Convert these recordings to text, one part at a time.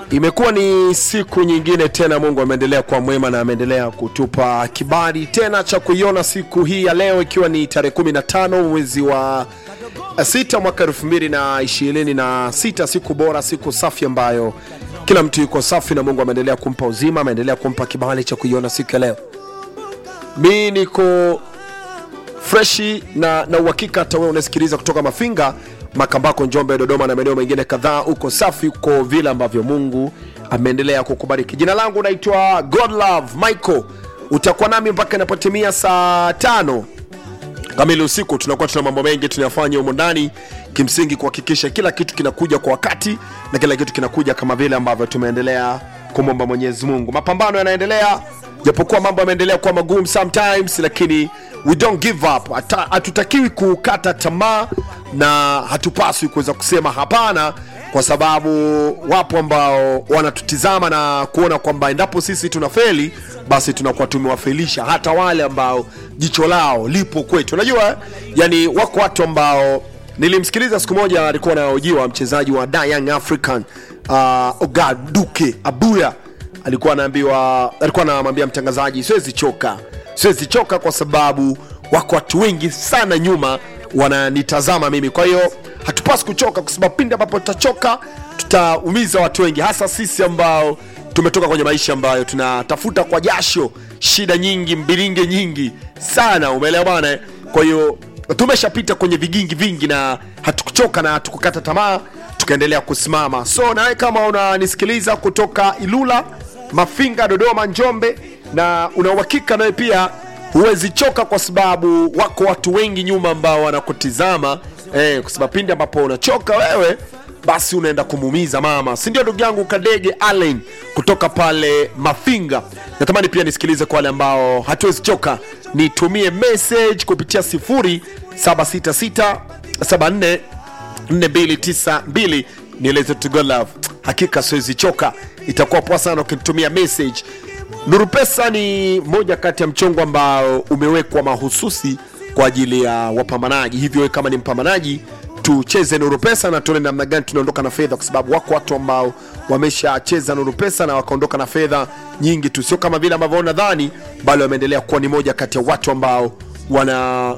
Imekuwa ni siku nyingine tena, Mungu ameendelea kuwa mwema na ameendelea kutupa kibali tena cha kuiona siku hii ya leo, ikiwa ni tarehe 15 mwezi wa sita mwaka elfu mbili na ishirini na sita siku bora, siku safi ambayo kila mtu yuko safi na Mungu ameendelea kumpa uzima, ameendelea kumpa kibali cha kuiona siku ya leo. Mi niko freshi na na uhakika hata wewe unasikiliza kutoka Mafinga, Makambako, Njombe, Dodoma na maeneo mengine kadhaa, uko safi, uko vile ambavyo Mungu ameendelea kukubariki. Jina langu naitwa Godlove Michael, utakuwa nami mpaka inapotimia saa tano kamili usiku. Tunakuwa tuna mambo mengi tunayafanya humo ndani, kimsingi kuhakikisha kila kitu kinakuja kwa wakati na kila kitu kinakuja kama vile ambavyo tumeendelea kumwomba Mwenyezi Mungu. Mapambano yanaendelea, japokuwa mambo yameendelea kuwa magumu sometimes, lakini we don't give up. Hata- Hatutakiwi kukata tamaa na hatupaswi kuweza kusema hapana, kwa sababu wapo ambao wanatutizama na kuona kwamba endapo sisi tunafeli basi tunakuwa tumewafelisha hata wale ambao jicho lao lipo kwetu. Unajua eh? yani wako watu ambao nilimsikiliza siku moja, alikuwa anahojiwa mchezaji wa Da Young African uh, Ogaduke Abuya alikuwa anaambiwa, alikuwa anamwambia mtangazaji, siwezi choka, siwezi choka kwa sababu wako watu wengi sana nyuma wananitazama mimi. Kwa hiyo hatupasi kuchoka, kwa sababu pindi ambapo tutachoka tutaumiza watu wengi, hasa sisi ambao tumetoka kwenye maisha ambayo tunatafuta kwa jasho, shida nyingi, mbilinge nyingi sana, umeelewa bwana? eh? Kwa hiyo tumeshapita kwenye vigingi vingi na hatukuchoka na hatukukata tamaa, tukaendelea kusimama. So nawe kama unanisikiliza kutoka Ilula, Mafinga, Dodoma, Njombe na una uhakika nawe pia huwezi choka, kwa sababu wako watu wengi nyuma ambao wanakutizama eh, kwa sababu pindi ambapo unachoka wewe basi unaenda kumuumiza mama, si ndio? Ndugu yangu Kadege Allen kutoka pale Mafinga, natamani pia nisikilize kwa wale ambao hatuwezi choka, nitumie message kupitia 076674 4292 nieleze to go love. Hakika siwezi choka, itakuwa poa sana ukinitumia message. Nuru Pesa ni moja kati ya mchongo ambao umewekwa mahususi kwa ajili ya wapambanaji, hivyo wewe kama ni mpambanaji tucheze Nuru Pesa na tuone namna gani tunaondoka na fedha, kwa sababu wako watu ambao wameshacheza Nuru Pesa na wakaondoka na fedha nyingi tu, sio kama vile ambavyo nadhani, bali wameendelea kuwa ni moja kati ya watu ambao wana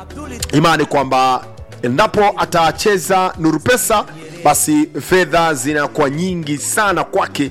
imani kwamba endapo atacheza Nuru Pesa basi fedha zinakuwa nyingi sana kwake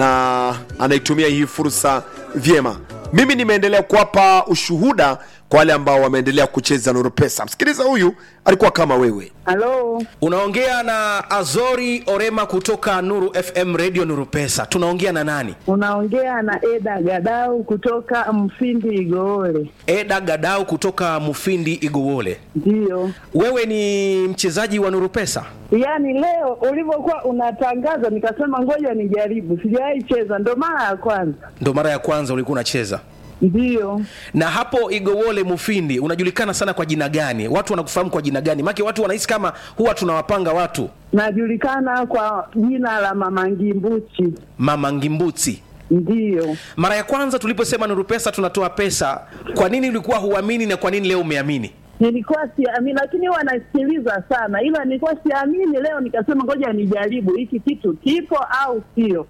na anaitumia hii fursa vyema. Mimi nimeendelea kuwapa ushuhuda kwa wale ambao wameendelea kucheza Nuru Pesa. Msikiliza, huyu alikuwa kama wewe. Halo, Unaongea na Azori Orema kutoka Nuru FM Radio Nuru Pesa. Tunaongea na nani? unaongea na Eda Gadau kutoka Mfindi Igoole. Eda Gadau kutoka Mufindi Igowole. Ndiyo, Wewe ni mchezaji wa Nuru Pesa? yaani leo ulivyokuwa unatangaza nikasema ngoja nijaribu, sijawahi cheza, ndo mara ya kwanza. Ndo mara ya kwanza ulikuwa unacheza. Ndiyo, Na hapo Igowole Mufindi unajulikana sana kwa jina gani? Watu wanakufahamu kwa jina gani? Maana watu wanahisi kama huwa tunawapanga watu najulikana kwa jina la Mama Ngimbuchi. Mama Ngimbuti. Ndiyo, Mara ya kwanza tuliposema Nuru Pesa tunatoa pesa, kwa nini ulikuwa huamini na kwa nini leo umeamini? nilikuwa siamini, lakini huwa nasikiliza sana, ila nilikuwa siamini. Leo nikasema ngoja nijaribu hiki kitu kipo au sio.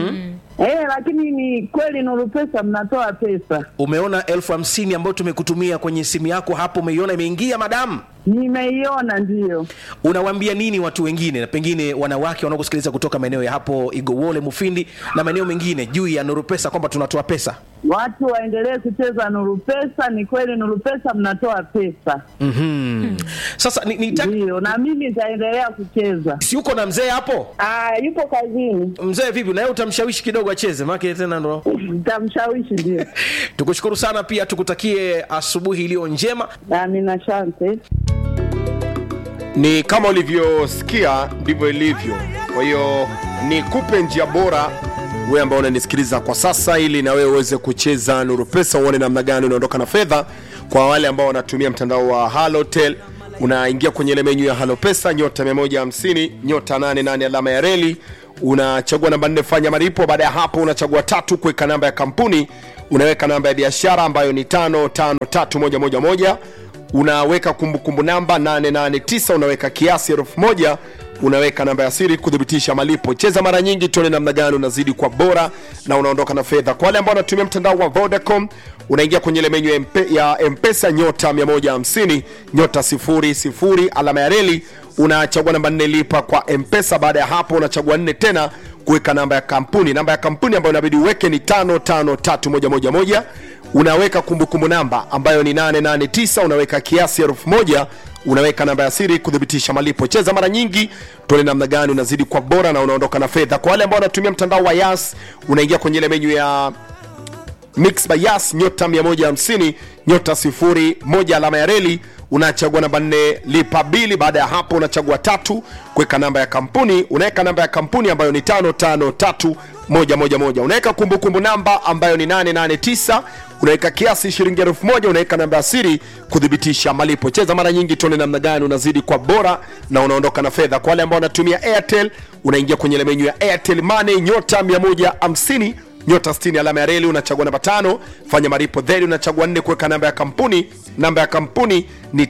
Eh, lakini ni kweli Nuru Pesa mnatoa pesa. Umeona elfu hamsini ambayo tumekutumia kwenye simu yako hapo, umeiona imeingia madamu? Nimeiona, ndiyo. Unawaambia nini watu wengine, na pengine wanawake wanaokusikiliza kutoka maeneo ya hapo Igowole, Mufindi na maeneo mengine juu ya Nuru Pesa kwamba tunatoa pesa? Watu waendelee kucheza Nuru Pesa. Ni kweli Nuru Pesa mnatoa pesa, mm Sasa ni, ni ndiyo, na mimi nitaendelea kucheza. si uko na mzee hapo? Ah, yupo kazini, Mzee vipi, na yeye utamshawishi kidogo acheze, maana tena ndo nitamshawishi. Ndio, tukushukuru sana, pia tukutakie asubuhi iliyo njema. amina, shante. Ni kama ulivyosikia ndivyo ilivyo. Kwa hiyo nikupe njia bora wewe ambao unanisikiliza kwa sasa, ili na wewe uweze kucheza Nuru Pesa, uone namna gani unaondoka na fedha. Kwa wale ambao wanatumia mtandao wa Halotel, unaingia kwenye ile menyu ya Halo Pesa, nyota 150 nyota 88 alama ya reli, unachagua namba 4 fanya malipo. Baada ya hapo, unachagua tatu kuweka namba ya kampuni, unaweka namba ya biashara ambayo ni 553111 unaweka kumbukumbu namba 889 unaweka kiasi elfu moja unaweka namba ya siri kuthibitisha malipo cheza mara nyingi tuone namna gani unazidi kwa bora na unaondoka na fedha kwa wale ambao wanatumia mtandao wa vodacom unaingia kwenye ile menyu ya mpe- ya mpesa nyota 150 nyota 00 alama ya reli unachagua namba nne lipa kwa mpesa baada ya hapo unachagua nne tena kuweka namba ya kampuni namba ya kampuni ambayo inabidi uweke ni 553111 unaweka kumbukumbu namba ambayo ni 889 unaweka kiasi elfu moja unaweka namba ya siri kuthibitisha malipo cheza mara nyingi tuone namna gani unazidi kwa bora na unaondoka na fedha kwa wale ambao wanatumia mtandao wa yas unaingia kwenye ile menyu ya mix by yas nyota 150 nyota 01 alama ya reli unachagua namba 4 lipa bili baada ya hapo unachagua tatu kuweka namba ya kampuni unaweka namba ya kampuni ambayo ni 553111 unaweka kumbukumbu namba ambayo ni 889 unaweka kiasi shilingi elfu moja unaweka namba ya siri kuthibitisha malipo cheza mara nyingi tuone namna gani unazidi kwa bora na unaondoka na fedha kwa wale ambao wanatumia airtel unaingia kwenye ile menyu ya airtel money nyota 150 nyota 60 alama ya reli unachagua namba tano fanya maripo then unachagua nne kuweka namba ya kampuni namba ya kampuni ni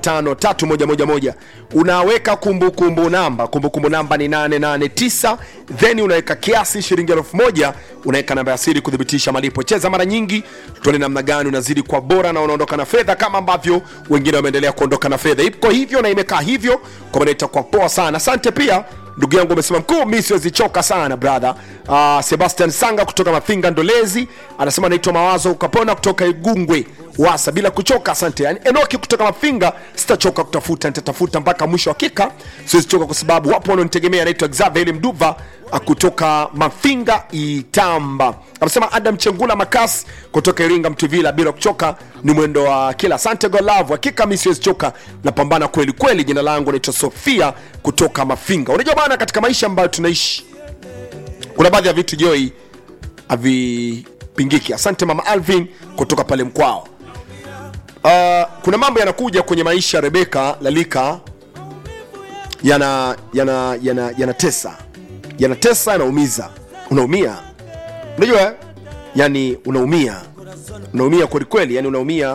553111 unaweka kumbukumbu namba kumbukumbu namba ni 889 then unaweka kiasi shilingi elfu moja unaweka namba ya siri kuthibitisha malipo cheza mara nyingi tuone namna gani unazidi kwa bora na unaondoka na fedha kama ambavyo wengine wameendelea kuondoka na fedha iko hivyo na imekaa hivyo kwa maana itakuwa poa sana asante pia ndugu yangu umesema mkuu mi siwezichoka sana brother uh, sebastian sanga kutoka mafinga ndolezi anasema naitwa mawazo ukapona kutoka igungwe wasa bila kuchoka asante yani, enoki kutoka mafinga sitachoka kutafuta nitatafuta mpaka mwisho hakika siwezichoka kwa sababu wapo wanaonitegemea anaitwa xavel mduva uh, kutoka mafinga itamba anasema adam chengula makas kutoka iringa mtuvila bila kuchoka ni mwendo wa kila asante golavu hakika mi siwezichoka napambana kweli kweli jina langu naitwa sofia kutoka mafinga unajua bana katika maisha ambayo tunaishi kuna baadhi ya vitu joi havipingiki asante mama alvin kutoka pale mkwao uh, kuna mambo yanakuja kwenye maisha ya rebeka lalika yana yana yana yanatesa yanatesa yanaumiza unaumia unajua eh? yani unaumia unaumia kwelikweli yani unaumia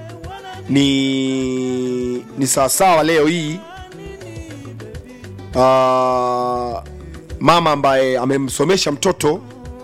ni ni sawasawa leo hii uh, mama ambaye amemsomesha mtoto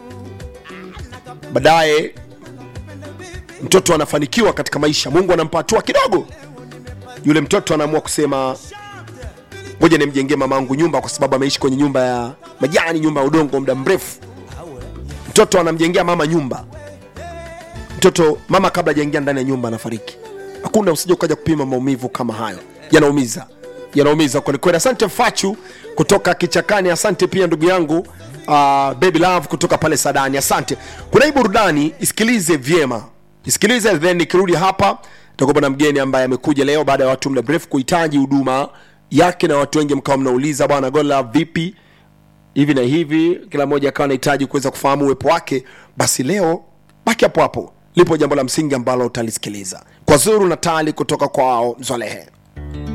baadaye mtoto anafanikiwa katika maisha mungu anampa hatua kidogo yule mtoto anaamua kusema ngoja nimjengee mamangu nyumba kwa sababu ameishi kwenye nyumba ya majani nyumba ya udongo muda mrefu mtoto anamjengea mama nyumba mtoto mama kabla hajaingia ndani ya nyumba anafariki hakuna usije ukaja kupima maumivu kama hayo yanaumiza yanaumiza kwelikweli asante fachu kutoka kichakani asante pia ndugu yangu uh, baby love kutoka pale sadani asante kuna hii burudani isikilize vyema isikilize then nikirudi hapa takupa na mgeni ambaye amekuja leo baada ya watu muda mrefu kuhitaji huduma yake na watu wengi mkawa mnauliza bwana gola vipi hivi na hivi kila mmoja akawa anahitaji kuweza kufahamu uwepo wake basi leo baki hapo hapo lipo jambo la msingi ambalo utalisikiliza kwa zuru natali kutoka kwao mzolehe